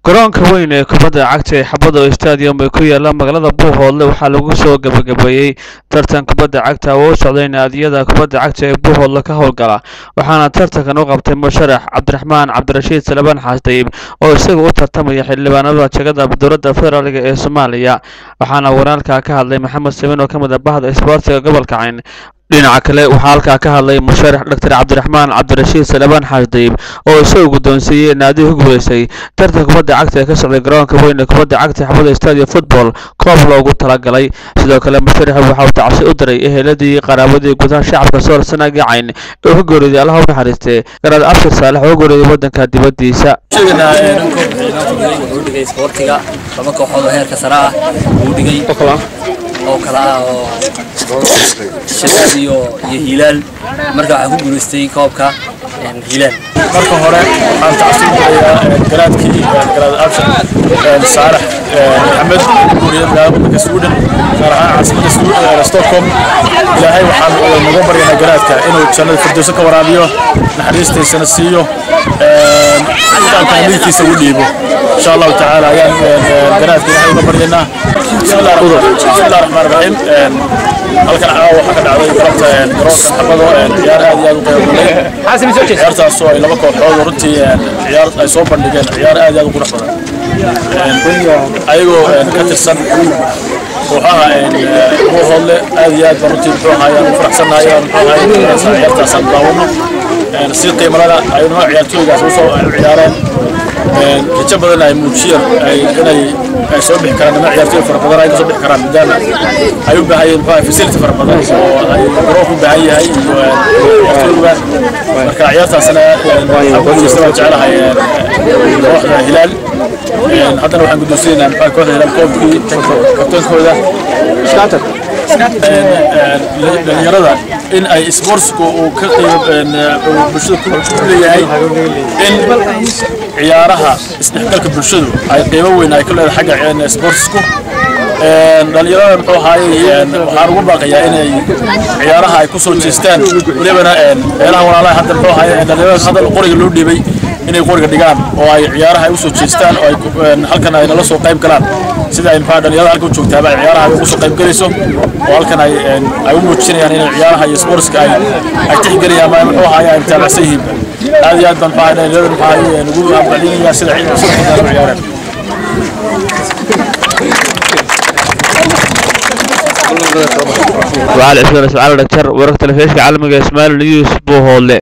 garoonka weyn ee kubadda cagta ee xabado stadium ee ku yaala magaalada buuhoodle waxaa lagu soo gabagabeeyey tartan kubadda cagta oo u socday naadiyada kubadda cagta ee buuhoodle ka howlgala waxaana tartankan u qabtay musharax cabdiraxmaan cabdirashiid salebaan xaasdayib oo isaga u tartamaya xildhibaanada jegada dowladda federaalk ee soomaaliya waxaana waraalka ka hadlay maxamed sabiin oo ka mid ah bahda isboortiga gobolka cayn dhinaca kale waxaa halkaa ka hadlay musharax doctor cabdiraxmaan cabdirashiid salebaan xaasdayib oo isagu guddoonsiiyey naadihi ku guuleystay tartan kubadda cagta ee ka socday garoonka weyn ee kubadda cagta xabada stadium football koob loogu talagalay sidoo kale musharaxu waxa uu tacsi u diray eheladii qaraawadii gudaha shacabka soor sanagii cayn ee ka geeriyooday allaha u naxariistay garaad abshir saalex oo geeriyooday waddanka dibaddiisa sheeganaa wuxuu dhigay isboortiga laba kooxood oo heerka sare ah uu dhigay oo kala ah oo shaqad iyo iyo hiilaal marka waxaa ku guulaystay koobka hiilaal marka hore waxaan tacsiin dirayaa garaadkii garaad abshir saalax maxamed guuriyad magaalada sweden gaar ahaan caasimada stockholm ilaahay waxaan naga baryanaa garaadka inuu jannada firdowso ka waraabiyo naxariistiisana siiyo kitaabkana midkiisa ugu dhiibo insha allahu tacaala ayaan garaadka ilaahay uga baryanaa bismillahi raxmaan raxiim halkan caawa waxaa ka dhacday galabta garoonka xabado ciyaar aad iyo aad u qiimo badan ciyaartaas oo ay laba kooxood oo runtii ciyaar ay soo bandhigeen ciyaar aad iyo aad u qurux badan ayagoo ka tirsan kooxaha buuhoodle aad iyo aad baan runtii muxuu ahaay aan u faraxsannahay aan muxuu ahaay ciyaartaas aan daawano si qiimalada ay noo ciyaartooygaas usoo ciyaareen rajo badan ay muujiyeen inay ay soo bixi karaan nima ciyaartooy fara badan ay ka soo bixi karaan maadaama ay u baahan yihiin muxuu facility fara badan oo ay garoonku u baahan yahay iyo ciyaartooyga marka ciyaartaasna waxaan guulaysta waan jecelahay kooxda hilaal haddana waxaan guddoonsiinaynaa muxuu kooxda hilaal koobkii kabtoonkooda dhalinyarada in ay sportsku uu ka qiimo bulshada ku leeyahay in ciyaaraha isdhexgalka bulshadu ay qiimo weyn ay ka leedahay xagga sportsku dhalinyarada muxuu ahaayey waxaan ugu baaqayaa inay ciyaaraha ay ku soo jeestaan welibana meelaha walaalaha hadda muxuu ahaayey dhalinyarada hadda qoriga loo dhiibay inay qoriga dhigaan oo ay ciyaaraha ay u soo jeestaan oo ay halkan ay nala soo qayb galaan sida ay maxaa dhalinyarada halka u joogtaaba ay ciyaaraha ugu soo qayb galayso oo halkan ay ay u muujinayaan inay ciyaaraha iyo sportska ay ay tixgelayaan ama muxuu ahaay ay mutaabacsan yihiin aad iyo aad baan maxaa dhalinyarada maxaa ugu abaalinayaa sida ciidamada sida ciyaaraan وعلى اسم الاسماعيلي دكتور ورقة الفيشك عالمي اسماعيل نيوز بوهولي